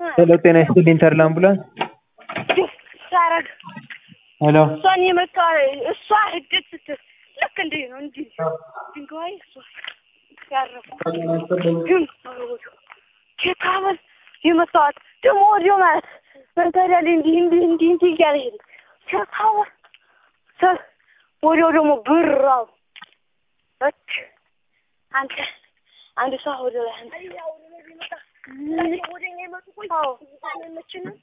ሄሎ ጤና ይስጥልኝ ተድላ አምቡላንስ ሳረግ ሄሎ እሷን የመታ እሷ ሂደት ስትል ልክ እንዲህ ነው እንዲህ ድንጋይ እሷ ያረፉ ግን ኬታበል የመታዋት ደግሞ ወዲያው ማለት መንተዳል እንዲህ እንዲህ እንዲህ እንዲህ እያለ ሄደ ኬታበል ወዲያው ደግሞ ብራው በች አንተ አንድ ሰው ወደ ላይ አንተ ወደኛ ይመጡ ቆይ መችንም